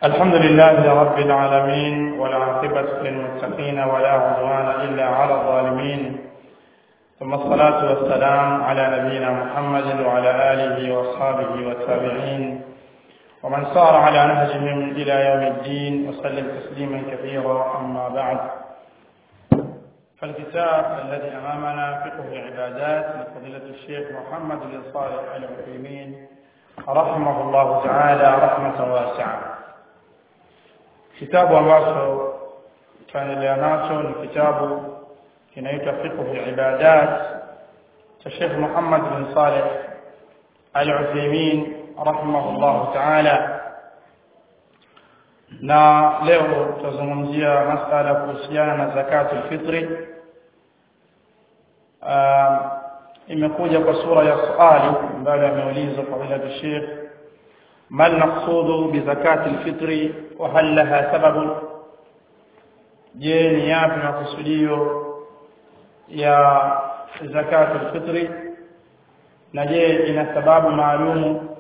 الحمد لله رب العالمين والعاقبة للمتقين ولا عدوان إلا على الظالمين ثم الصلاة والسلام على نبينا محمد وعلى آله وأصحابه والتابعين ومن سار على نهجهم إلى يوم الدين وسلم تسليما كثيرا أما بعد فالكتاب الذي أمامنا فقه العبادات لفضيلة الشيخ محمد بن صالح العثيمين رحمه الله تعالى رحمة واسعة kitabu ambacho tunaendelea nacho ni kitabu kinaitwa fiqh ibadat cha Sheikh Muhammad bin Saleh Al-Uthaymeen rahimahullah ta'ala na leo tutazungumzia masala kuhusiana na zakatul fitri imekuja kwa sura ya swali ambayo ameulizwa fadhila Sheikh ما المقصود بزكاة الفطر وهل لها سبب je ni yapi makusudio ya zakatu alfitri na je ina sababu maalumu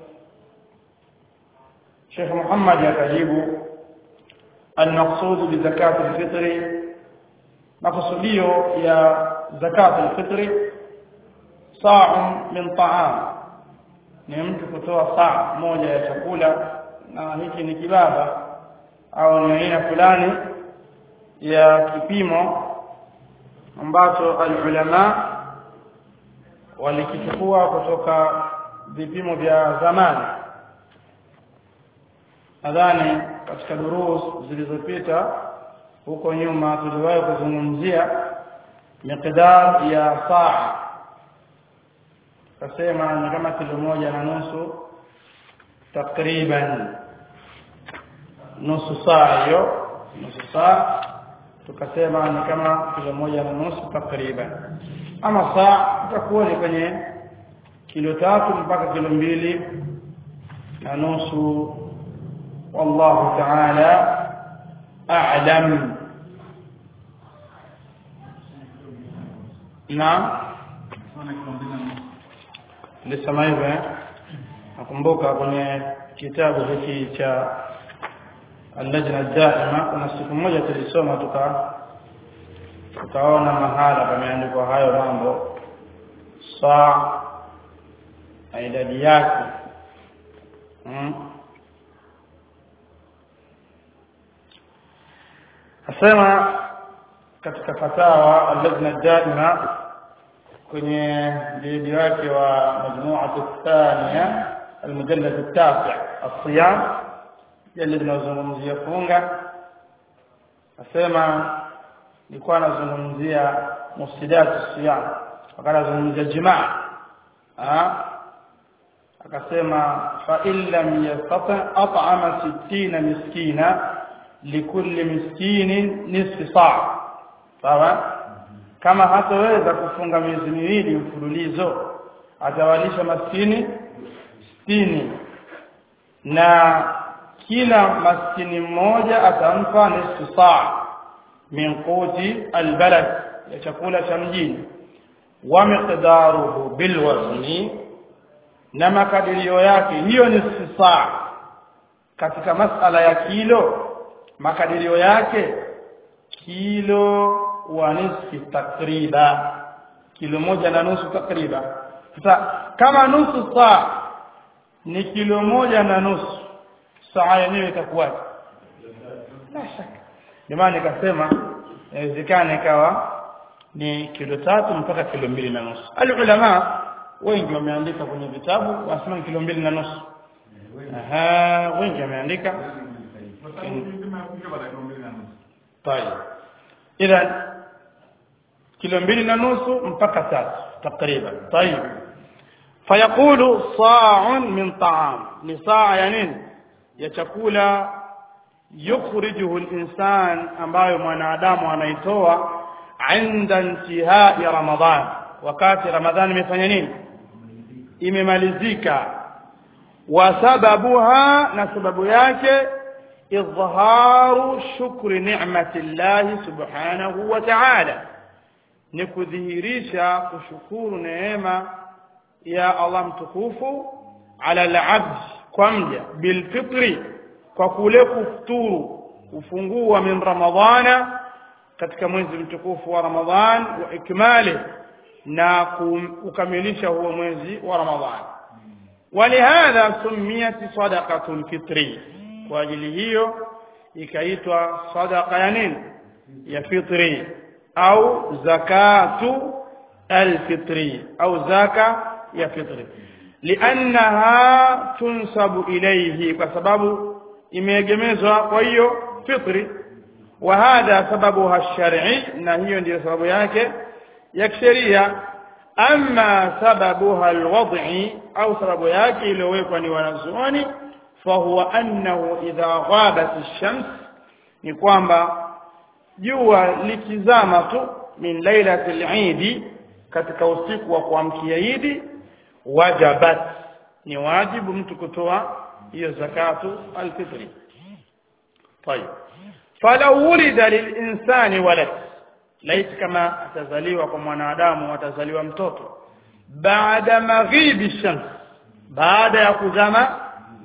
Sheikh Muhammad akajibu المقصود بزكاة الفطر مقصوديو يا زكاة الفطر صاع من طعام ni mtu kutoa saa moja ya chakula na hiki ni kibaba au ni aina fulani ya kipimo ambacho alulama walikichukua kutoka vipimo vya zamani nadhani katika durus zilizopita huko nyuma tuliwahi kuzungumzia miqdar ya saa kasema ni kama kilo moja na nusu takriban nusu saa hiyo nusu saa tukasema ni kama kilo moja na nusu takriban ama saa itakuwa ni kwenye kilo tatu mpaka kilo mbili na nusu wallahu ta'ala a'lam na nilisema hivyo eh nakumbuka kwenye kitabu hiki cha al-lajna daima kuna siku moja tulisoma tuka tukaona mahala pameandikwa hayo mambo saa na idadi yake hmm. asema katika fatawa al-lajna daima kwenye jilidi wake wa majmu'atu thania المجلد التاسع الصيام جلد tunazungumzia funga asema nilikuwa nazungumzia mufsidat siyam wakati nazungumzia jimaa akasema fa in lam yastati at'ama 60 miskina likulli miskinin nisfi saa sawa kama hataweza kufunga miezi miwili mfululizo atawalisha maskini sitini na kila maskini mmoja atampa nusu saa min quti albalad ya chakula cha mjini wa miqdaruhu bilwazni na makadirio yake hiyo nusu saa katika masala ya kilo makadirio yake kilo wa nisfi takriba kilo moja na nusu takriba sasa kama nusu saa ni kilo moja na nusu saa yenyewe itakuwaje la shaka jamani nikasema inawezekana ikawa ni kilo tatu mpaka kilo mbili na nusu alulama wengi wameandika kwenye vitabu wanasema kilo mbili na nusu aha wengi wameandika طيب اذا kilo mbili na nusu mpaka tatu takriban طيب فيقول صاع من طعام ni saa ya nini ya chakula yukhrijuhu al-insan ambayo mwanadamu anaitoa inda intihai ramadhan wakati ramadhan imefanya nini imemalizika wa sababuha na sababu yake idhaharu shukri ni'mati Allah subhanahu wa ta'ala ni kudhihirisha kushukuru neema ya Allah mtukufu ala al-abd kwa mja bilfitri kwa kule kufuturu kufungua min ramadhana katika mwezi mtukufu wa ramadhan wa ikmali na kukamilisha huo mwezi wa ramadhan ولهذا سميت صدقة الفطر واجل hiyo ikaitwa sadaqa ya nini ya fitri au zakatu alfitri au zaka ya fitri liannaha tunsabu ilayhi kwa sababu imeegemezwa kwa hiyo fitri wa hadha sababuha shar'i na hiyo ndiyo sababu yake ya kisheria ama sababuha alwad'i au sababu yake iliyowekwa ni wanazuoni fahuwa annahu idha ghabat ash-shams ni kwamba jua likizama tu min lailatil eid katika usiku wa kuamkia idi wajabat ni wajibu mtu kutoa hiyo zakatu alfitri طيب فلو ولد للإنسان ولد laiti kama atazaliwa kwa mwanadamu atazaliwa mtoto baada maghibi shams baada ya kuzama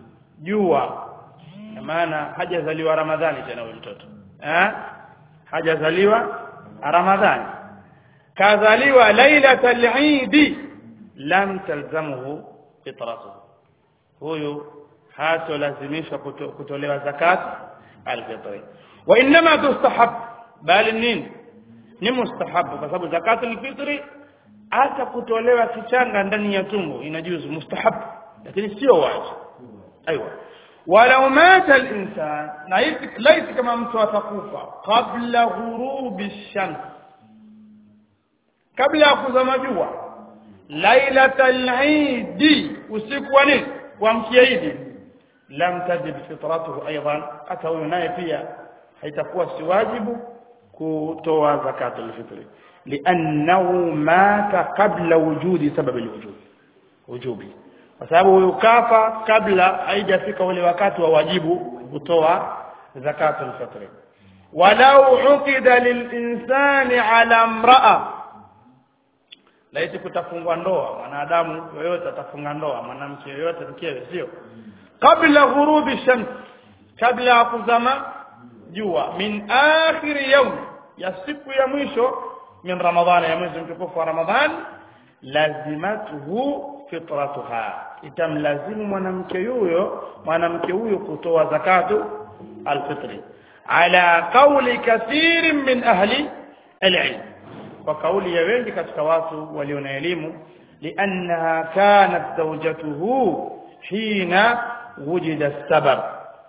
jua maana hajazaliwa ramadhani tena huyo mtoto eh hajazaliwa ramadhani kazaliwa lailatal eid lam talzamuhu fitratuhu huyu hatolazimishwa kuto, kutolewa zakat alfitri wa inma tustahab bali nini ni mustahabu kwa sababu zakatul fitri hata kutolewa kichanga ndani ya tumbo inajuzu mustahabu lakini sio wajibu aiywa walau mata al-insan na laiti kama mtu atakufa kabla ghurubi shams kabla ya kuzama jua lailatal eid usiku wa nini kuamkia idi lam tajib fitratuhu aidan hata huyo naye pia haitakuwa si wajibu kutoa zakatul fitri liannahu mata qabla wujudi sababi alwujub wujubi kwa sababu huyu kafa kabla haijafika ule wakati wa wajibu kutoa zakatul fitri walau uqida lilinsani ala imra'a laiti kutafungwa ndoa mwanadamu yoyote atafunga ndoa mwanamke yoyote mkewe sio kabla ghurubi shams kabla ya kuzama jua min akhir yawm ya siku ya mwisho min ramadhan ya mwezi mtukufu wa ramadhan lazimatuhu fitratuha itamlazimu mwanamke huyo mwanamke huyo kutoa zakatu alfitri ala qawli kathirin min ahli alilm kwa kauli ya wengi katika watu walio na elimu liannaha kanat zawjatuhu hina wujida sabab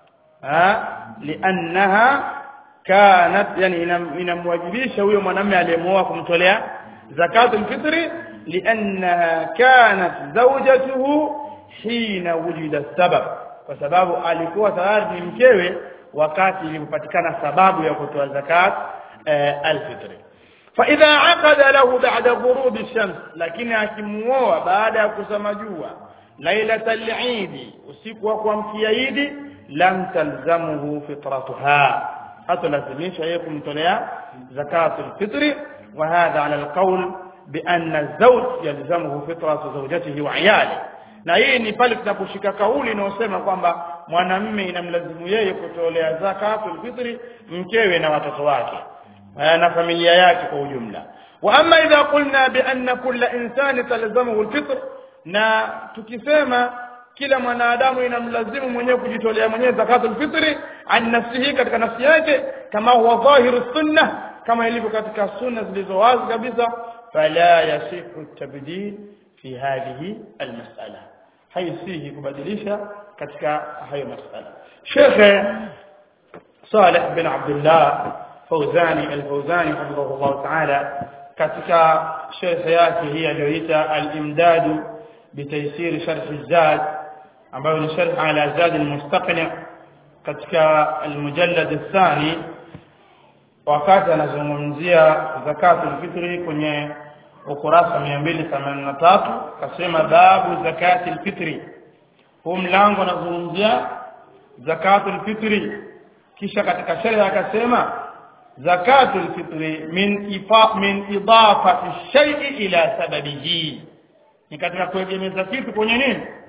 liannaha kanat yani inamwajibisha huyo mwanamume aliyemuoa kumtolea zakatul fitri liannaha kanat zawjatuhu hina wujida sabab kwa sababu alikuwa tayari ni mkewe wakati ilipopatikana sababu ya kutoa zakat alfitri فاذا عقد له بعد غروب الشمس لكن akimuoa baada ya kusama jua lailatul eid usiku wa kuamkia idi lam talzamuhu fitratuha hatulazimisha yeye kumtolea zakatul fitri wa hadha ala alqawl بأن الزوج يلزمه فطرة زوجته وعياله na hii ni pale tunaposhika kauli inayosema kwamba mwanamume inamlazimu yeye kutolea zakatul fitri mkewe na watoto wake na familia yake kwa ujumla wa amma idha qulna bi anna kulla insani talzamuhu alfitr na tukisema kila mwanadamu inamlazimu mwenyewe kujitolea mwenyewe zakatul fitri an nafsihi katika nafsi yake kama huwa dhahiru sunna kama ilivyo katika sunna zilizo wazi kabisa fala yasihu tabdil fi hadhihi almas'ala haisihi kubadilisha katika hayo masala Sheikh Saleh bin Abdullah Fawzani al-Fawzani hafidhahullah ta'ala katika sharh yake hii aliyoita al-imdad bitaysir sharh az-zad ambayo ni sharh ala zad al-mustaqni katika al-mujallad ath-thani wakati anazungumzia zakatul fitri kwenye ukurasa 283 kasema babu zakatul fitri huu mlango unazungumzia zakatul fitri kisha katika sheria akasema zakatul fitri min ifa min idafati shay'i ila sababihi ni katika kuegemeza kitu kwenye nini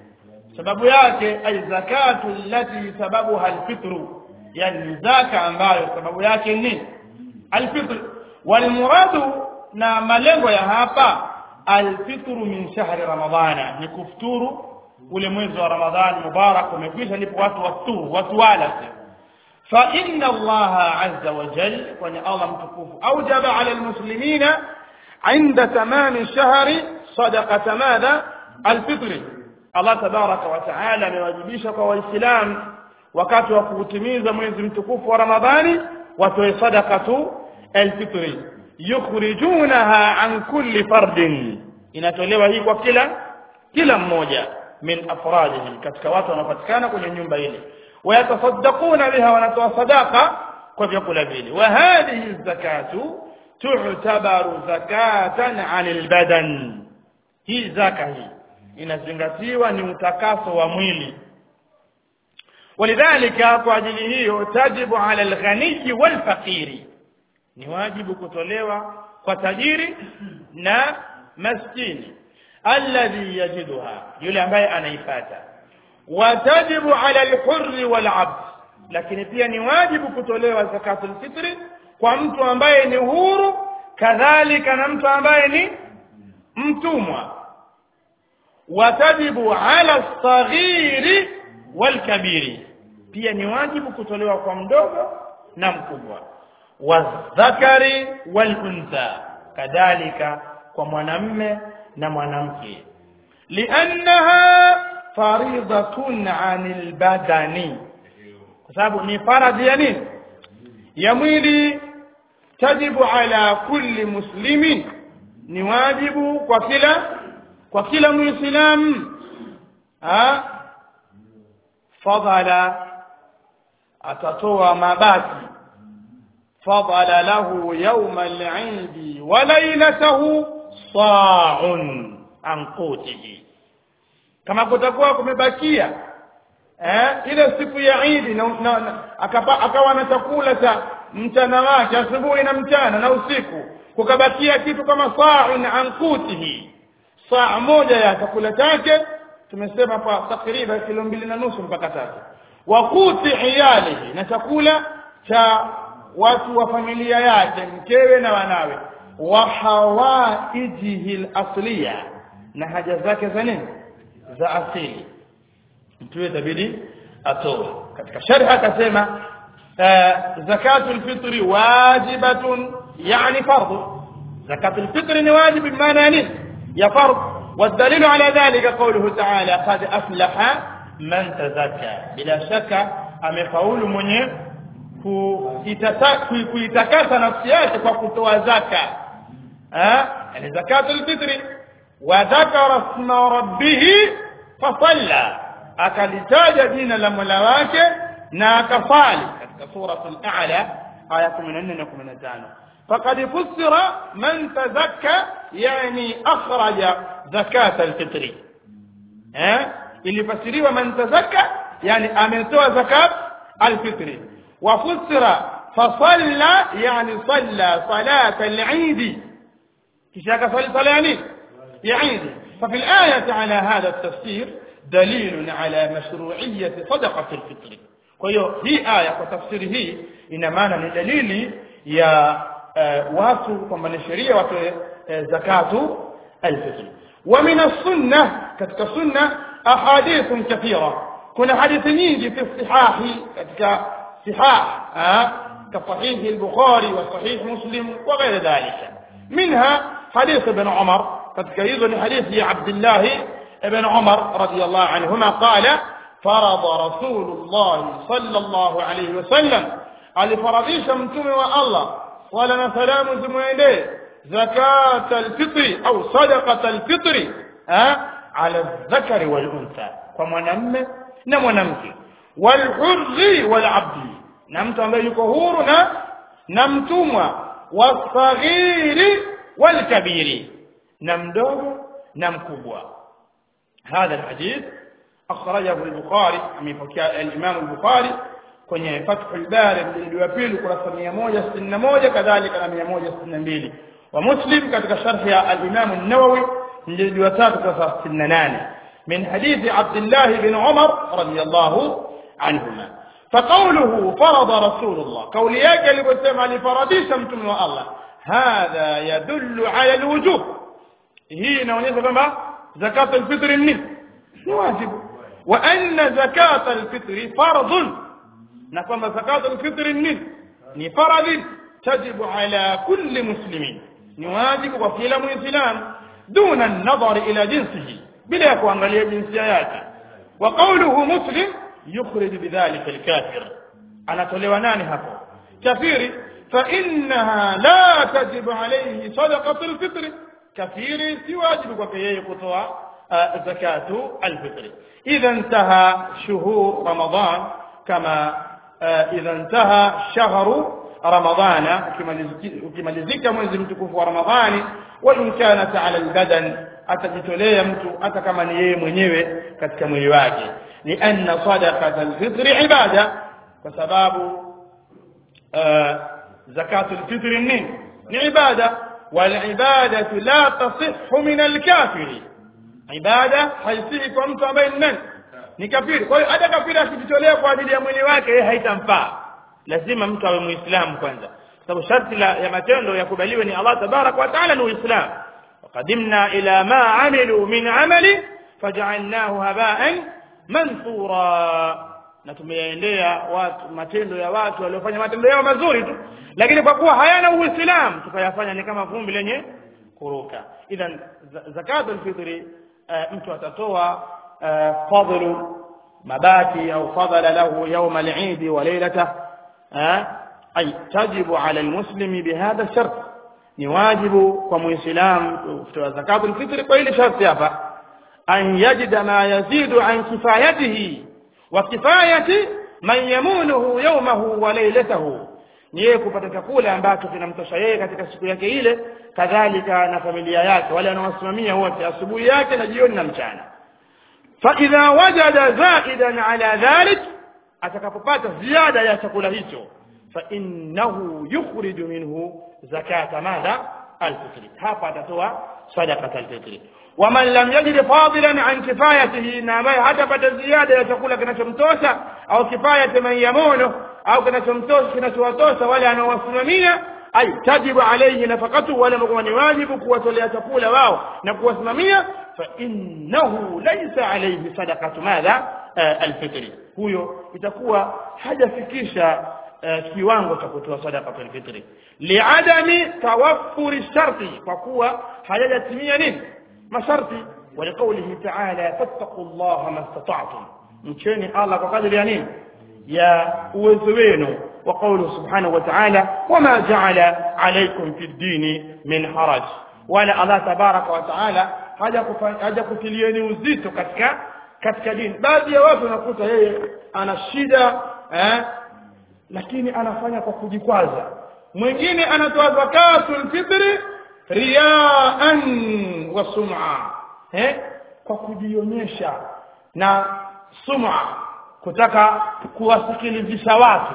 sababu yake ay zakatu allati sababuha alfitru yani zaka ambayo sababu yake ni alfitr walmuradu na malengo ya hapa alfitru min shahri ramadhana ni kufuturu ule mwezi wa ramadhani mubarak umekwisha ndipo watu wasturu watu wala فإن الله عز وجل وأن الله متكوف أوجب على المسلمين عند تمام الشهر صدقة ماذا الفطر الله تبارك وتعالى amewajibisha kwa waislamu wakati wa kutimiza mwezi mtukufu wa ramadhani watoe sadaqatu alfitri yukhrijunaha an kulli fardin inatolewa hii kwa kila kila mmoja min afradihi katika watu wanaopatikana kwenye nyumba ile ويتصدقون بها ونتوى صداقة وفيقول بيلي وهذه الزكاة تعتبر زكاة عن البدن هي زكاة هي inazingatiwa ni utakaso wa mwili walidhalika kwa ajili hiyo tajibu ala alghaniyi walfaqiri ni wajibu kutolewa kwa tajiri na maskini alladhi yajiduha yule ambaye anaipata watajibu ala alhurri walabd lakini pia ni wajibu kutolewa zakatul fitri kwa mtu ambaye ni huru kadhalika na mtu ambaye ni mtumwa watajibu ala saghiri walkabiri pia ni wajibu kutolewa kwa mdogo na mkubwa wadhakari waluntha kadhalika kwa mwanamme na mwanamke liannaha faridatun anil badani kwa sababu ni faradhi ya nini ya mwili tajibu ala kulli muslimin ni wajibu kwa kila kwa kila muislamu fadhala atatoa mabaki fadhala lahu yawma al-eid wa laylatahu sa'un an qutihi kama kutakuwa kumebakia eh ile siku ya Eid na, na, na akapa, akawa na chakula cha mchana wake asubuhi na mchana na usiku kukabakia kitu kama sa'un an qutihi saa moja ya chakula chake tumesema kwa takriban kilo mbili na nusu mpaka tatu wa quti iyalihi na chakula cha watu wa familia yake mkewe na wanawe wa hawaijihi al-asliya na haja zake za nini za asili mtu itabidi atoe katika sharh akasema zakatul fitri wajibatun yani fardhu zakatul fitri ni wajib bimaana nini ya fardh والدليل على ذلك قوله تعالى قد أفلح من تزكى بلا شك amefaulu mwenye kuitakasa nafsi yake kwa kutoa zaka yani zakatul fitri wa dhakara isma rabbih fasalla akalitaja jina la Mola wake na akafali katika suratul a'la aya 14 na 15 فقد فسر من تزكى يعني أخرج زكاة الفطر ها اللي فسروا من تزكى يعني أمنتوا زكاة الفطر وفسر فصلى يعني صلى صلاة العيد كشاك صلى صلاة يعني يعيد ففي الآية على هذا التفسير دليل على مشروعية صدقة الفطر وهي هي آية وتفسيره إنما دليل يا watu kwamba ni sheria watoe zakatu alfitr wa min as-sunnah katika sunna ahadith kathira kuna hadithi nyingi fi sihahi katika sihah ka sahih al-bukhari wa sahih muslim wa ghair dhalika minha hadith ibn umar katika hizo ni hadithi ya abdullah ibn umar radiyallahu anhuma qala فرض رسول الله صلى الله عليه وسلم alifaradhisha mtume wa Allah wala na salamu zimwendee zakat alfitri au sadaqat alfitri ala dhakari wal untha kwa mwanamme na mwanamke wal hurri wal abdi na mtu ambaye yuko huru na na mtumwa wasaghiri wal kabiri na mdogo na mkubwa هذا الحديث أخرجه البخاري أميبكي الإمام البخاري kwenye Fathul Bari mjilidi wa pili kurasa 161 kadhalika na 162 wa Muslim katika sharh ya al-Imam an-Nawawi mjilidi wa tatu kurasa 68 من حديث عبد الله بن عمر رضي الله عنهما فقوله فرض رسول الله قول yake aliposema alifaradisha mtume wa Allah hadha yadullu ala alwujub hii inaonyesha kwamba zakat alfitr ni ni wajibu wa anna zakat alfitr fardun na kwamba zakat alfitr ni ni faradhi tajibu ala kulli muslimin ni wajibu kwa kila muislamu duna an-nadhar ila jinsihi bila ya kuangalia jinsia yake wa qawluhu muslim yukhrij bidhalika al-kafir anatolewa nani hapo kafiri fa innaha la tajibu alayhi sadaqatu al-fitr kafiri si wajibu kwake yeye kutoa zakatu al-fitr idha intaha shuhur ramadan kama idha intaha shahru ramadana ukimalizika mwezi mtukufu wa ramadhani wa in kanat ala albadan atajitolea mtu hata kama ni yeye mwenyewe katika mwili wake ni anna sadaqat alfitr ibada kwa sababu zakatu alfitr ni ni ibada wal ibadatu la tasihhu min alkafiri ibada haisihi kwa mtu ambaye ni nani ni kafiri kwa hiyo hata kafiri akijitolea kwa ajili ya mwili wake yeye haitamfaa lazima mtu awe muislamu kwanza sababu sharti la ya matendo yakubaliwe ni Allah tabarak wa taala ni uislamu وقدمنا إلى ما عملوا من عمل فجعلناه هباء منثورا na tumeendea watu matendo ya watu waliofanya matendo yao mazuri tu lakini kwa kuwa hayana uislamu tukayafanya ni kama vumbi lenye kuruka idhan zakatul fitri uh, mtu atatoa uh, fadlu mabaki au fadala lahu yawm al-eid wa laylatahu ay tajibu ala al-muslimi bihadha shart ni wajibu kwa muislamu kutoa zakatul fitri kwa ile sharti hapa an yajida ma yazidu an kifayatihi wa kifayati man yamunuhu yawmahu wa laylatahu ni yeye kupata chakula ambacho kinamtosha yeye katika siku yake ile kadhalika na familia yake wale wanaosimamia wote asubuhi yake na jioni na mchana fa idha wajada zaidan ala dhalik atakapopata ziada ya chakula hicho fa innahu yukhriju minhu zakata madha alfitri hapa atatoa sadaqat alfitri waman lam yajid fadilan an kifayatihi na ambaye hatapata ziada ya chakula kinachomtosha au kifayati man yamunu au kinachomtosha kinachowatosha wale anaowasimamia ay tajibu alayhi nafaqatu wala mkuma ni wajibu kuwatolea chakula wao na kuwasimamia fa innahu laysa alayhi sadaqatu madha alfitri huyo itakuwa hajafikisha kiwango cha kutoa sadaqa fil fitri liadami tawaffuri sharti kwa kuwa hajajatimia nini masharti ولقوله تعالى فاتقوا الله ما استطعتم mcheni Allah kwa kadri ya nini ya uwezo wenu wa qawlu subhanahu wa ta'ala wama ja'ala alaykum fi ddini min haraj wala Allah tabaraka wa ta'ala haja kutilieni uzito katika katika dini baadhi ya watu wanakuta yeye ana shida eh lakini anafanya kwa kujikwaza mwingine anatoa zakatul fitri riyaan wa sum'a eh kwa kujionyesha na sum'a kutaka kuwasikilizisha watu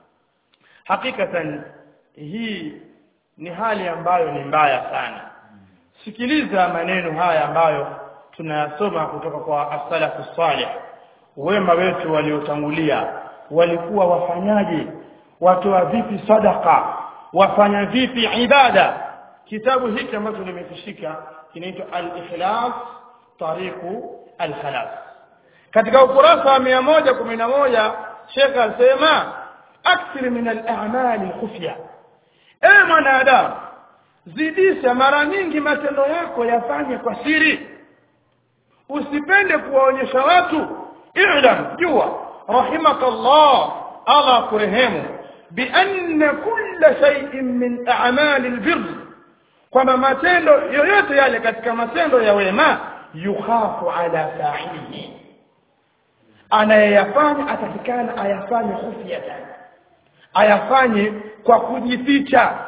hakikatan hii ni hali ambayo ni mbaya sana sikiliza maneno haya ambayo tunayasoma kutoka kwa as-salafu salih wema wetu waliotangulia walikuwa wafanyaje watoa vipi sadaka wafanya vipi ibada kitabu hiki ambacho nimekishika kinaitwa al-ikhlas tariqu al-khalas katika ukurasa wa 111 Sheikh asema akthir min al-a'mal khufya ewe mwanadamu zidisha mara nyingi matendo yako yafanye kwa siri usipende kuwaonyesha watu i'lam jua rahimakallah Allah kurehemu بأن كل شيء من أعمال البر kwamba matendo yoyote yale katika matendo ya wema yukhafu ala fa'ilihi anayeyafanya atakikana ayafanye khufyatan ayafanye kwa kujificha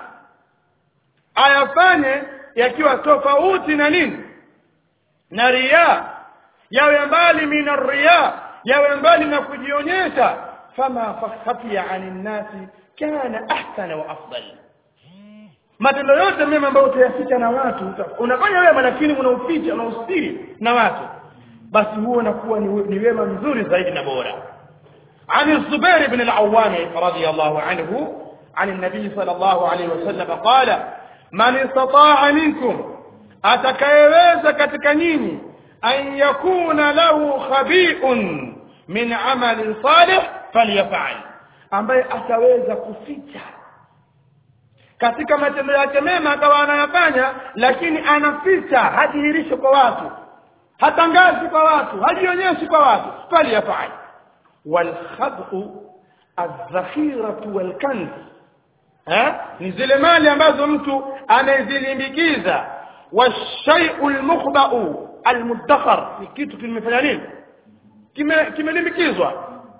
ayafanye yakiwa tofauti na nini na riya yawe mbali min riya yawe mbali na kujionyesha fama khafiya anin nasi kana ahsana wa afdal matendo yote mema ambayo utayaficha na watu unafanya wewe lakini unauficha unaustiri na watu basi huo unakuwa ni, ni wema mzuri zaidi na bora عن الزبير بن العوام رضي الله عنه عن النبي صلى الله عليه وسلم قال من استطاع منكم atakayeweza katika nyinyi an yakuna lahu khabi'un min amalin salih falyaf'al ambaye ataweza kuficha katika matendo yake mema akawa anayafanya lakini anaficha hadhihirishi kwa watu hatangazi kwa watu hajionyeshi kwa watu falyaf'al walkhad'u adh-dhakhiratu walkanz eh ni zile mali ambazo mtu amezilimbikiza washai'u almukhba'u almudakhar ni kitu kimefanya nini kime kimelimbikizwa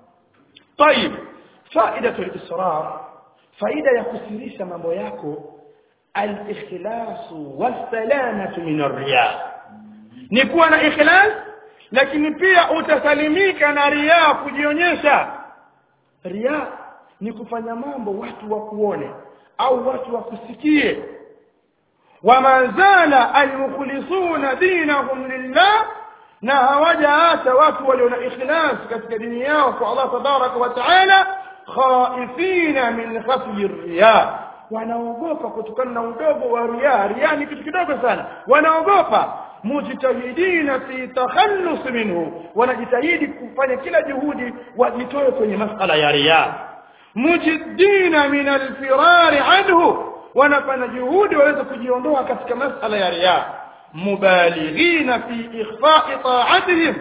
طيب فائده الاصرار faida ya kusirisha mambo yako al-ikhlas was-salamah min ar-riya ni kuwa na ikhlas lakini pia utasalimika na riya kujionyesha riya ni kufanya mambo watu wakuone au watu wakusikie wama zala almukhlisuna dinahum lillah na hawajaacha watu walio na ikhlas katika dini yao kwa Allah tabaraka wa taala khaifina min khafyi riya wanaogopa kutokana na udogo wa riya riya ni kitu kidogo sana wanaogopa mujtahidina fi takhallus minhu wanajitahidi kufanya kila juhudi wajitoe kwenye masala ya riya mujiddina min alfirar anhu wanafanya juhudi waweze kujiondoa katika masala ya riya mubalighina fi ikhfa'i ta'atihim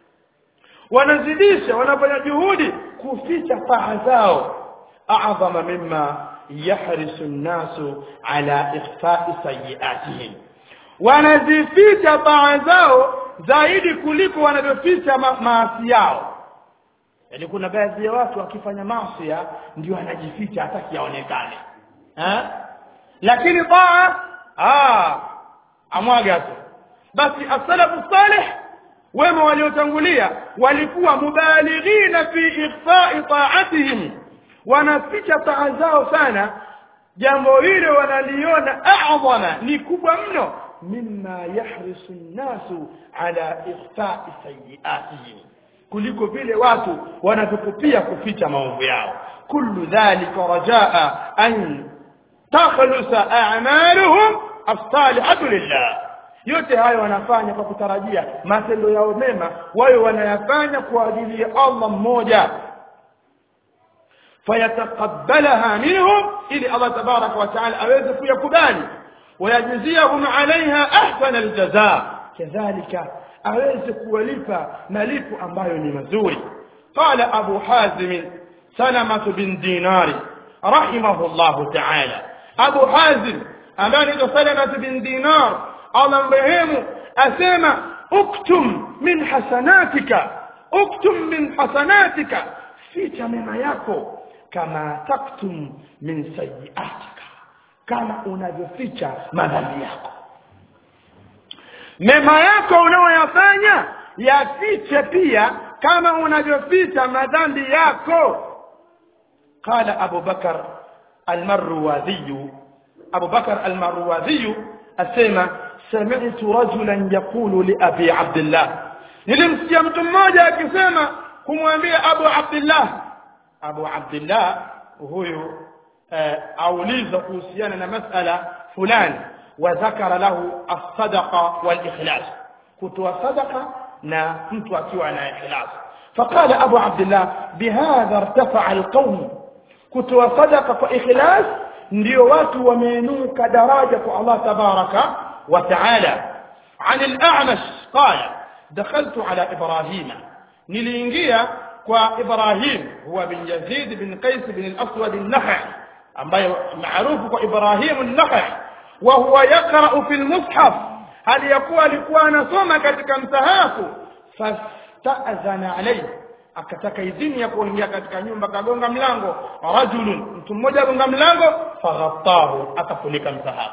wanazidisha wanafanya juhudi kuficha taa zao a'zama mimma yahrisu an-nasu ala ikhfa'i sayyi'atihim wanazificha taa zao zaidi kuliko wanavyoficha ma maasi yao yaani kuna baadhi ya watu wakifanya maasi ndio anajificha hataki yaonekane eh lakini taa ah amwaga tu basi as-salafu salih wema waliotangulia walikuwa mubalighina fi ikhfa'i ta'atihim wanaficha taa zao sana jambo hilo wanaliona a'zama ni kubwa mno mimma yahrisu nnasu ala ikhfa'i sayyi'atihim kuliko vile watu wanavyokupia kuficha maovu yao kullu dhalika rajaa an takhlusa a'maluhum as-salihatu lillah yote hayo wanafanya kwa kutarajia matendo yao mema wao wanayafanya kwa ajili ya Allah mmoja fayataqabbalaha minhum ili Allah tabarak wa taala aweze kuyakubali ويجزيهم عليها احسن الجزاء كذلك aweze kuwalipa malipo ambayo ni mazuri qala abu hazim salama bin dinari rahimahullah ta'ala abu hazim ambaye ni salama bin dinar Allah mrehemu asema uktum min hasanatika uktum min hasanatika ficha mema yako kama taktum min sayiatika kama unavyoficha madhambi yako mema yako unayoyafanya yafiche pia kama unavyoficha madhambi yako qala abu bakar almarwadhi abu bakar almarwadhi asema sami'tu rajulan yaqulu li abi abdullah nilimsikia mtu mmoja akisema kumwambia abu abdullah abu abdullah huyu auliza kuhusiana na masala fulani وذكر له الصدقة والإخلاص كتوى صدقة نا mtu akiwa na ikhlas فقال أبو عبد الله بهذا ارتفع القوم kutoa sadaka kwa ikhlas ndio watu wameinuka daraja kwa Allah tabaraka wa taala عن الأعمش قال دخلت على إبراهيم niliingia kwa Ibrahim huwa bin Yazid bin Qais bin al-Aswad an-Nakhai ambaye maarufu kwa Ibrahim an-Nakhai wa huwa yaqra'u fi al-mushaf hali yakuwa alikuwa anasoma katika msahafu fasta'zana alayhi akataka idhini ya kuingia katika nyumba kagonga mlango rajulun mtu mmoja agonga mlango faghattahu akafunika msahafu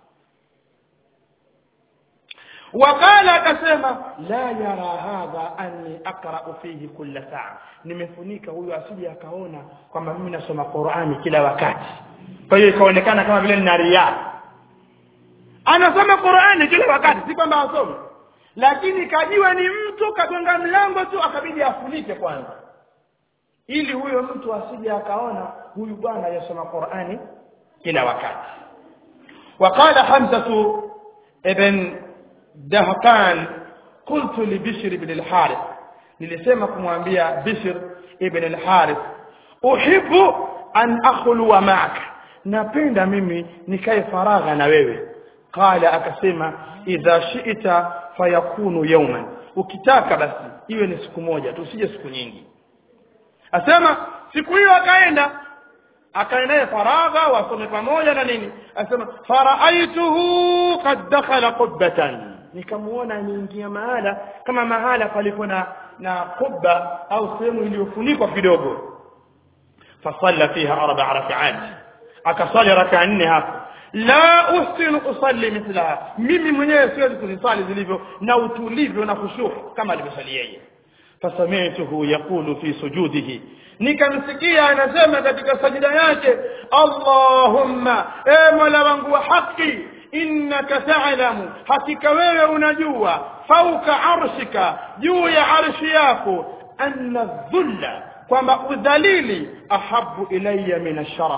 وقال akasema la yara hadha anni aqra'u fihi kulla saa nimefunika huyu asije akaona kwamba mimi nasoma Qur'ani kila wakati kwa hiyo ikaonekana kama vile nina riya anasoma Qur'ani kila wakati si kwamba asome lakini kajua ni mtu kagonga mlango tu akabidi afunike kwanza ili huyo mtu asije akaona huyu bwana yasoma Qur'ani kila wakati وقال حمزة ابن دهقان قلت لبشر بن الحارث nilisema kumwambia Bishr ibn al-Harith uhibbu an akhluwa ma'aka napenda mimi nikae faragha na wewe qala akasema idha shi'ta fayakunu yawman ukitaka basi iwe ni siku moja tu usije siku nyingi asema siku hiyo akaenda akaenda faragha wasome pamoja na nini asema faraaituhu qad dakhala qubbatan nikamuona aniingia mahala kama mahala palipo na na kubba au sehemu iliyofunikwa kidogo fasalla fiha arba'a rak'at akasali raka nne hapo la usinu usalli mithlaha mimi mwenyewe siwezi kuzisali zilivyo na utulivu na khushu kama alivyosali yeye fasami'tuhu yaqulu fi sujudihi nikamsikia anasema katika sajida yake Allahumma e mola wangu wa haki innaka ta'lamu hakika wewe unajua fauka arshika juu ya arshi yako anna dhulla kwamba udhalili ahabu ilayya min asharaf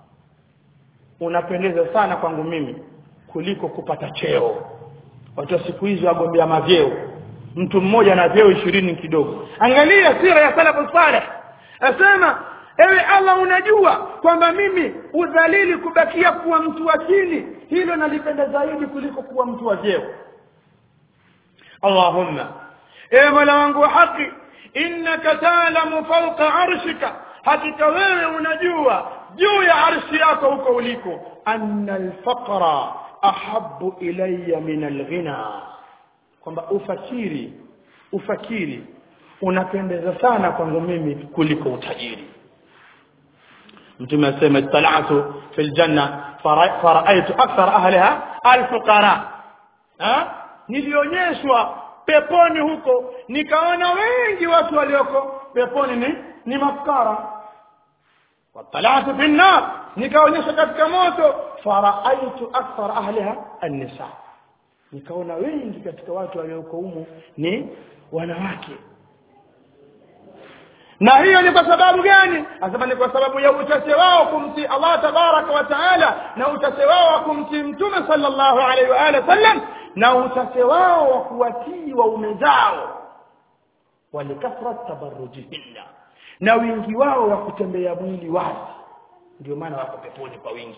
unapendeza sana kwangu mimi kuliko kupata cheo watu wa siku hizi wagombea mavyeo mtu mmoja na vyeo ishirini kidogo angalia sira ya salafu saleh asema ewe Allah unajua kwamba mimi udhalili kubakia kuwa mtu wa chini hilo nalipenda zaidi kuliko kuwa mtu wa vyeo Allahumma ewe Mola wangu wa haki innaka ta'lamu fawqa arshika hakika wewe unajua juu ya arshi yako huko uliko anna alfaqra ahabbu ilayya min alghina kwamba ufakiri ufakiri unapendeza sana kwangu mimi kuliko utajiri mtume asema talatu fil janna faraaitu akthar ahliha alfuqara ha nilionyeshwa peponi huko nikaona wengi watu walioko peponi ni ni mafukara watalatu fi nar nikaonyesha katika moto faraaitu akthar ahliha an-nisa nikaona wengi katika watu walioko humo ni wanawake na hiyo ni kwa sababu gani anasema ni kwa sababu ya uchache wao kumtii Allah tabaraka wa taala na uchache wao wa kumtii mtume sallallahu alaihi wa alihi wasallam na uchache wao wa kuwatii waume zao walikafrat tabarrujihinna na wingi wao wa kutembea mwili wazi ndio maana wako peponi kwa wingi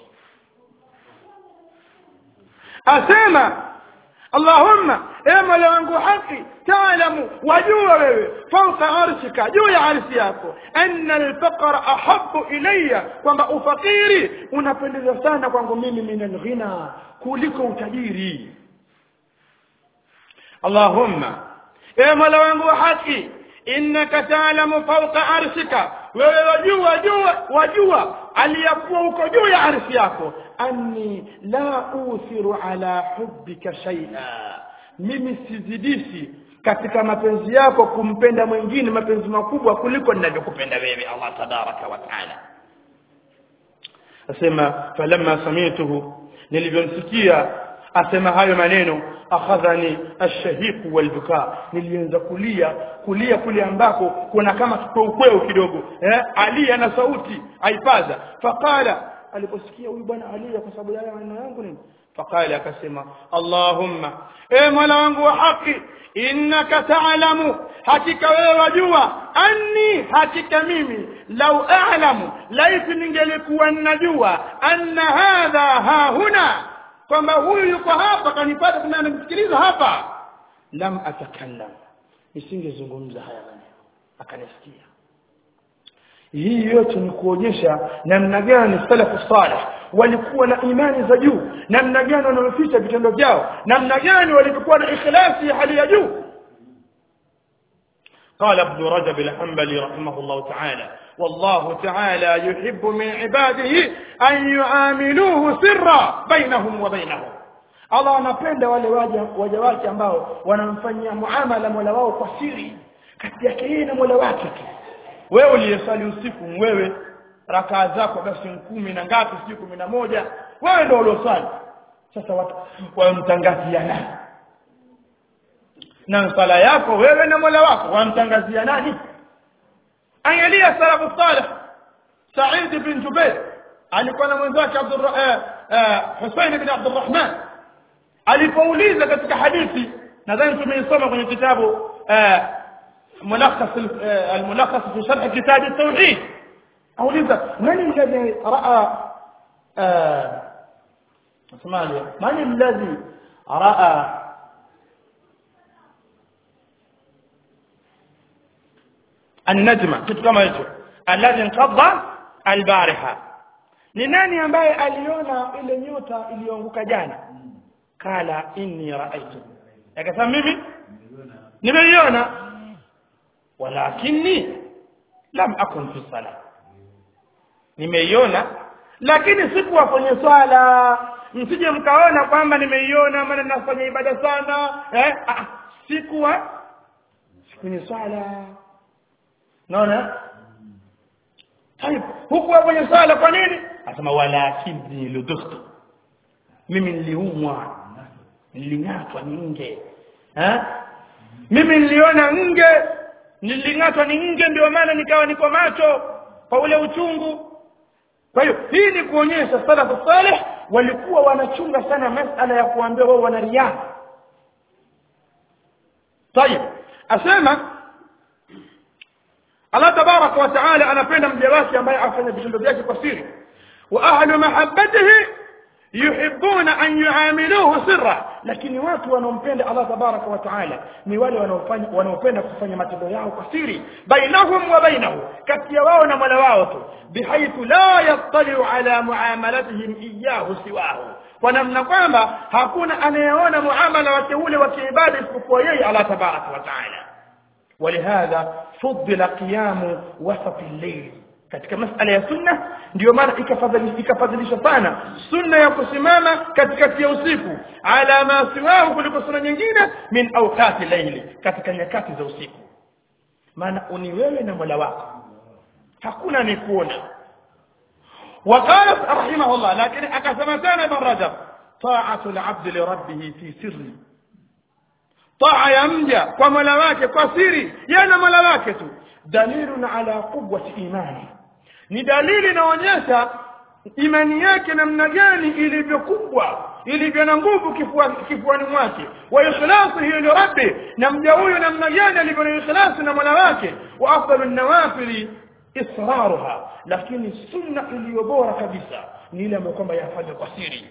asema Allahumma ewe Mola wangu haki taalamu wajua wewe fauka arshika juu ya arshi yako anna alfaqra ahabbu ilayya kwamba ufakiri unapendeza sana kwangu mimi min alghina kuliko utajiri Allahumma ewe Mola wangu haki innaka taalamu fauka arshika wewe wajua jua wajua aliyakuwa uko juu ya arshi yako anni la uthiru ala hubbika shay'a mimi sizidishi katika mapenzi yako kumpenda mwingine mapenzi makubwa kuliko ninavyokupenda wewe Allah tabaraka wa taala asema falamma samituhu nilivyomsikia asema hayo maneno akhadhani ash-shahiq wal-buka nilianza kulia kulia kule ambako kuna kama kipeukweu kidogo eh ali ana sauti aipaza faqala aliposikia huyu bwana alia kwa sababu ya maneno yangu nini faqala akasema allahumma e mola wangu wa haki innaka ta'lamu hakika wewe wajua anni hakika mimi lau a'lamu laiti ningelikuwa ninajua anna hadha ha huna kwamba huyu yuko hapa kanipata kuna anamsikiliza hapa lam atakallam nisingezungumza haya maneno akanisikia hii yote ni kuonyesha namna gani salafu salih walikuwa na imani za juu namna gani wanaoficha vitendo vyao namna gani walikuwa na ikhlasi ya hali ya juu قال ابن رجب الحنبلي رحمه الله تعالى والله تعالى يحب من عباده أن يعاملوه سرا بينهم وبينهم Allah anapenda wale waja waja wake ambao wanamfanyia muamala Mola wao kwa siri kati yake yeye na Mola wake tu wewe uliyesali usiku wewe rakaa zako basi kumi na ngapi sijui kumi na moja wewe ndio uliosali sasa watu wamtangaziana na swala yako wewe na Mola wako wamtangazia nani angalia salafu salih Said bin Jubair alikuwa na mwenzake Abdul eh, eh, Hussein bin Abdurrahman alipouliza katika hadithi nadhani tumeisoma kwenye kitabu eh, ملخص الملخص في شرح كتاب التوحيد أوليزا من الذي رأى آه اسمع لي من الذي رأى النجمة kitu kama hicho alladhi inqadha albariha ni nani ambaye aliona ile nyota iliyoanguka jana kala inni raaitu akasema mimi nimeiona walakini lam akun fi sala nimeiona lakini sikuwa kwenye swala msije mkaona kwamba nimeiona maana nafanya ibada sana eh ah, sikuwa kwenye swala naona طيب hukuwa kwenye swala kwa nini asema walakini ludukhtu mimi niliumwa niling'atwa ni nge eh mimi niliona nge niling'atwa ni nge ndio maana nikawa niko macho kwa ule uchungu kwa hiyo hii ni kuonyesha salafu salih walikuwa wanachunga sana masala ya kuambia wao wana riaa طيب asema Allah tabaraka wa taala anapenda mja wake ambaye afanya vitendo vyake kwa siri wa ahlu mahabbatihi yuhibbuna an yuamiluhu sirra lakini watu wanaompenda Allah tabaraka wa taala ni wale wanaofanya wanaopenda kufanya matendo yao kwa siri bainahum wa bainahu kati ya wao na Mola wao tu bihaithu la yattali'u ala muamalatihim iyyahu siwahu kwa namna kwamba hakuna anayeona muamala wake ule wa kiibada isipokuwa yeye Allah tabaraka wa taala ولهذا فضل قيام وسط الليل katika masala ya sunna ndio maana ikafadhilisha ikafadhilisha sana sunna ya kusimama katikati ya usiku ala ma siwahu kuliko sunna nyingine min awqati layli katika nyakati za usiku maana uni wewe na Mola wako hakuna ni kuona وقال رحمه الله لكن akasema tena ibn Rajab ta'atu al-'abd li rabbih fi sirri taa ya mja kwa Mola wake kwa siri yeye na Mola wake tu dalilun ala quwwati imani ni dalili inaonyesha imani yake namna gani ilivyokubwa ilivyo na nguvu kifuani kifuani mwake wa ikhlasu hiyo ni rabbi na mja huyo namna gani alivyo na ikhlasu na Mola wake wa afdalu nawafili israruha lakini sunna iliyo bora kabisa ni ile ambayo kwamba yafanywa kwa siri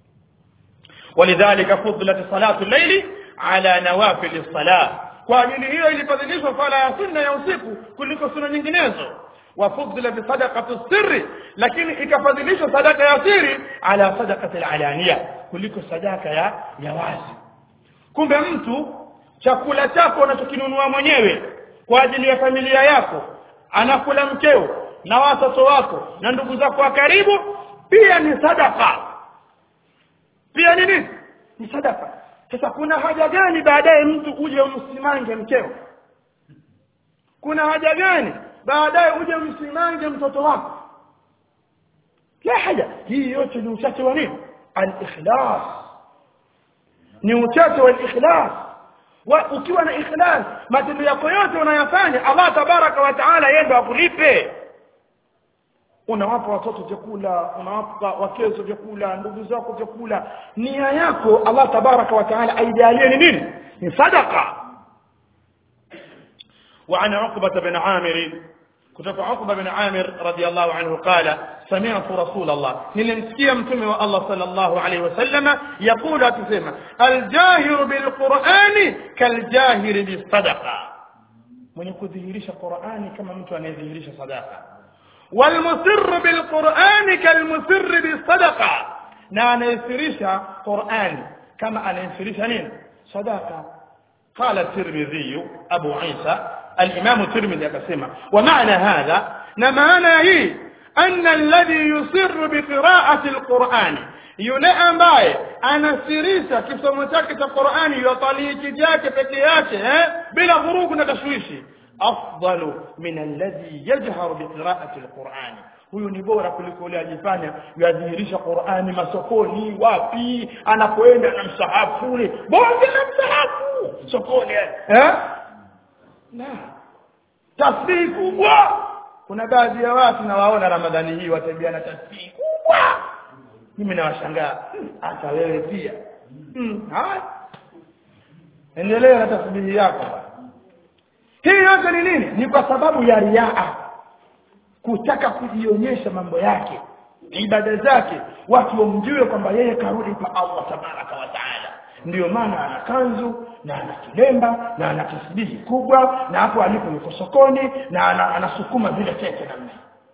ولذلك فضلت صلاه الليل ala nawafil salah kwa ajili hiyo ilifadhilishwa sala ya sunna ya usiku kuliko sunna nyinginezo wa fudila bi sadaqati sirri lakini ikafadhilishwa sadaka ya siri ala sadaqati alaniya kuliko sadaka ya ya wazi kumbe mtu chakula chako unachokinunua mwenyewe kwa ajili ya familia yako anakula mkeo na watoto wako na ndugu zako wa karibu pia ni sadaka pia ni nini ni sadaka sasa kuna haja gani baadaye mtu uje umsimange mkeo kuna haja gani baadaye uje umsimange mtoto wako la haja hii yote ni uchache wa nini al-ikhlas ni uchache wa al-ikhlas wa ukiwa na ikhlas matendo yako yote unayafanya Allah tabaraka wa taala yeye ndo akulipe unawapa watoto vyakula unawapa wakezo vyakula ndugu zako vyakula nia yako Allah tabaraka wa taala aijalie ni nini ni sadaqa وعن عقبة بن عامر كتب عقبة بن عامر رضي الله عنه قال سمعت رسول الله نلمسكي متمي الله صلى الله عليه وسلم يقول تسمى الجاهر بالقرآن كالجاهر بالصدقة من يكذهرش القرآن كما متى أن يذهرش صدقة والمسر بالقرآن كالمسر بالصدقة na anayesirisha Qur'an kama anayesirisha nini sadaka قال الترمذي أبو عيسى الإمام الترمذي akasema ومعنى هذا na maana hii أن الذي يصر بقراءة القرآن yule ambaye anasirisha kisomo chake cha Qur'ani yataliki chake peke yake eh bila vurugu na tashwishi afdalu min alladhi yajharu biqira'ati alqur'ani huyu ni bora kuliko yule ajifanya yadhihirisha Qur'ani masokoni wapi anapoenda na msahafu ule bonge la msahafu sokoni eh na tasbihi kubwa kuna baadhi ya watu nawaona ramadhani hii watembea na tasbihi kubwa mimi nawashangaa hata wewe pia mm. haya endelea na tasbihi yako hii yote ni nini ni kwa sababu ya riaa kutaka kujionyesha mambo yake ibada zake watu wamjue kwamba yeye karudi kwa Allah tabaraka wa taala ndiyo maana ana kanzu na ana kilemba na ana tasbihi kubwa na hapo alipo yuko sokoni na ana, anasukuma vile tete namna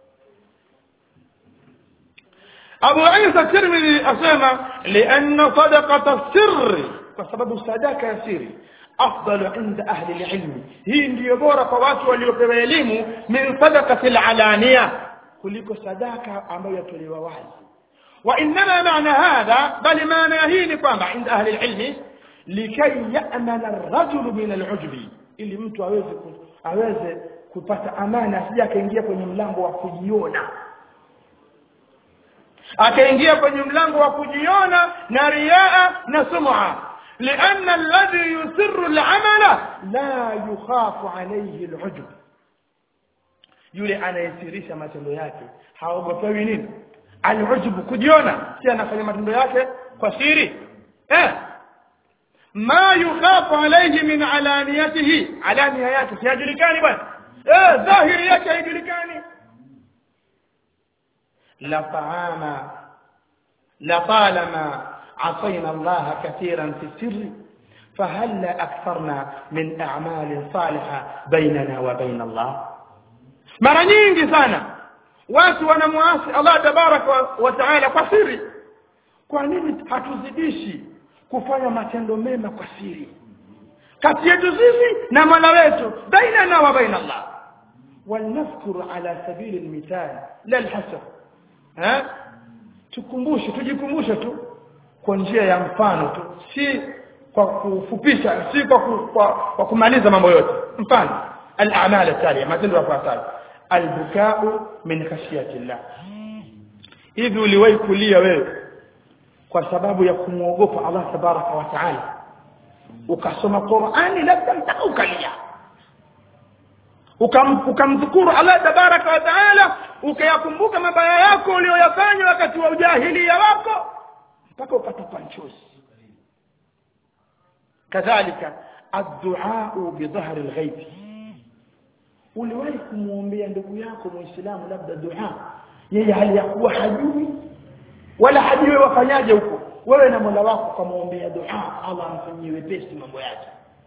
Abu Isa Tirmidhi asema lianna sadaqata sirri kwa sababu sadaka ya siri afdalu inda ahli alilm hii ndiyo bora kwa watu waliopewa elimu min sadaqati alalaniya kuliko sadaka ambayo yatolewa wazi wa inma maana hadha bali maana hii ni kwamba inda ahli alilm likay ya'mana ar-rajul min al-ujbi ili mtu aweze aweze kupata amana asije akaingia kwenye mlango wa kujiona akaingia kwenye mlango wa kujiona na riaa na sum'a لأن الذي يسر العمل لا يخاف عليه العجب yule anayesirisha matendo yake haogopewi nini alujub kujiona si anafanya matendo yake kwa siri eh ma yukhafu alayhi min alaniyatihi alaniya yake sijulikani bwana eh dhahiri yake haijulikani la faama la talama عصينا الله كثيرا في السر فهل أكثرنا من أعمال صالحة بيننا وبين الله mara nyingi sana watu wanamwasi Allah tabaraka wa taala kwa siri kwa nini hatuzidishi kufanya matendo mema kwa siri kati yetu sisi na Mola wetu bainana wa baina Allah walnadhkur ala sabili almithal la alhasr ha tukumbushe tujikumbushe tu kwa njia ya mfano tu si kwa kufupisha si kwa, ku, kwa, kwa kumaliza mambo yote mfano al-a'mal at-taliya matendo yafuatayo al-buka'u min khashyati Allah hivi uliwahi kulia wewe kwa sababu ya kumwogopa Allah tabaraka wa taala ukasoma Qur'ani labda mpaka ukalia ukamdhukuru Allah tabaraka wa taala ukayakumbuka mabaya yako uliyoyafanya wakati wa ujahilia wako mpaka ukatupa nchozi kadhalika addu'a bidhahr alghaib uliwahi kumwombea ndugu yako muislamu labda dua yeye hali ya kuwa hajui wala hajui wafanyaje huko wewe na Mola wako kumwombea dua Allah amfanyie wepesi mambo yake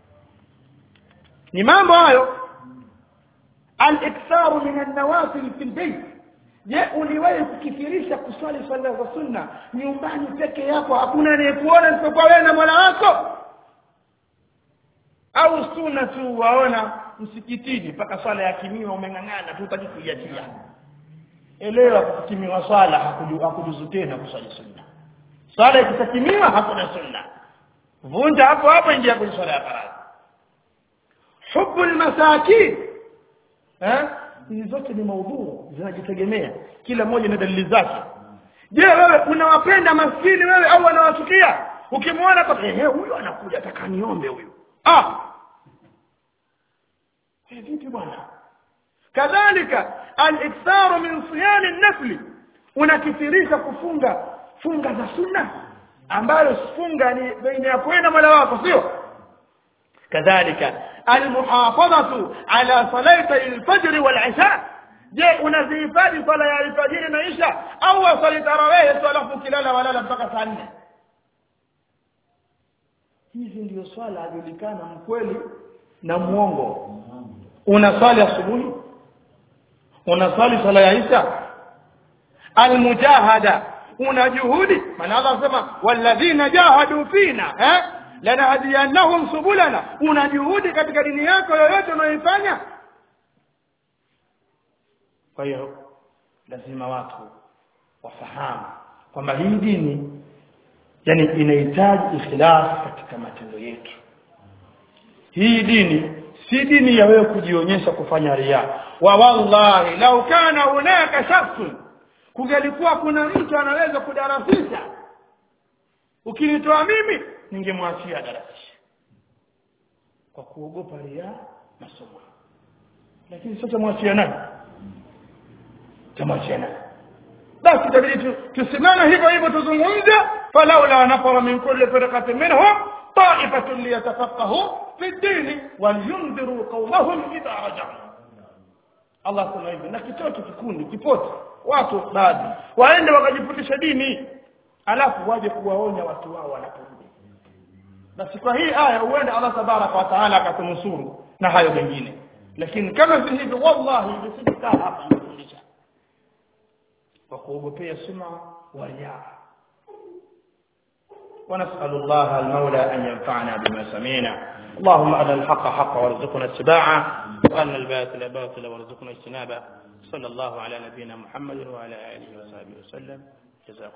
ni mambo hayo al-iktharu min an-nawafil fi al-bayt je uliwahi kukithirisha kuswali swala za sunna nyumbani peke yako hakuna anayekuona isipokuwa wewe na Mola wako au sunna tu waona msikitini mpaka swala ya kimiwa umeng'ang'ana tu utaki kuiachia elewa kukimiwa swala hakujuzu tena kuswali sunna swala ikisakimiwa hakuna sunna vunja hapo hapo ingia kwenye swala ya faradhi hubbul masakin eh hizi zote ni maudhuru zinajitegemea kila mmoja na dalili zake je wewe unawapenda maskini wewe au unawachukia ukimwona kwa ehe huyu anakuja atakaniombe huyu ah vipi bwana kadhalika al-iktharu min siyam an-nafl unakithirisha kufunga funga za sunna ambayo funga ni baina ya kwenda mola wako sio kadhalika almuhafadhatu ala salati al-fajr wal-isha je unazihifadhi sala ya alfajiri na isha au wasali tarawih tu alafu kilala walala mpaka saa nne hizi ndio swala ajulikana mkweli na muongo unaswali asubuhi unaswali sala ya isha almujahada una juhudi maana Allah anasema walladhina jahadu fina eh lanahdiyanahum subulana una juhudi katika dini yako yoyote unayoifanya kwa hiyo lazima watu wafahamu kwamba hii dini yani inahitaji ikhlas katika matendo yetu hii dini si dini ya wewe kujionyesha kufanya ria wa wallahi lau kana hunaka shakhsun kungelikuwa kuna mtu anaweza kudarasisha ukinitoa mimi ningemwachia darasisha kwa kuogopa ria na sum'a lakini sasa mwachia nani tamwachia nani basi itabidi tusimame hivyo hivyo tuzungumze falaula nafara min kulli firqatin minhum ta'ifatun liyatafaqahu fi ddini walyundhiru qaumahum idha raja'u Allah sema hivyo na kitoto kikundi kipote watu baadhi waende wakajifundisha dini alafu waje kuwaonya watu wao wanaporudi basi kwa hii aya huenda Allah tabaraka wa taala akatunusuru na hayo mengine lakini kama si hivyo wallahi nisikukaa hapa nifundisha kwa kuogopea suma wa riaa ونسأل الله المولى أن ينفعنا بما سمعنا اللهم أرنا الحق حقا وارزقنا اتباعه وأرنا الباطل باطلا وارزقنا اجتنابه صلى الله على نبينا محمد وعلى آله وصحبه وسلم جزاكم